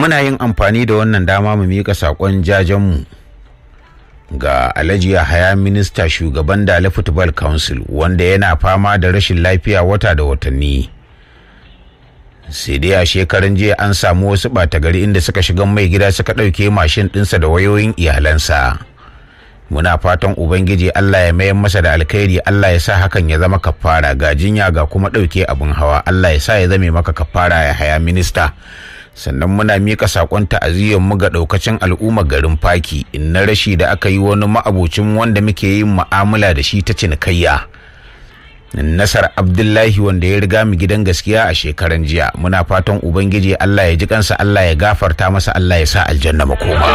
muna yin amfani da wannan dama mu miƙa saƙon jajenmu ga alhaji haya minista shugaban dala football council wanda yana fama da rashin lafiya wata da watanni sai dai a shekaran jiya an samu wasu ɓata gari inda suka shiga mai gida suka ɗauke mashin ɗinsa da wayoyin iyalansa muna fatan ubangiji allah ya mayar masa da alkhairi allah ya sa hakan ya zama kafara ga jinya ga kuma ɗauke abin hawa allah ya sa ya zame maka kafara ya haya minista sannan muna mika sakon ta'aziyyar mu ga daukacin al'ummar garin faki in na rashi da aka yi wani ma'abocin wanda muke yin mu'amala da shi ta cinikayya nasar abdullahi wanda ya riga mu gidan gaskiya a shekaran jiya muna fatan ubangiji allah ya ji kansa allah ya gafarta masa allah ya sa aljanna makoma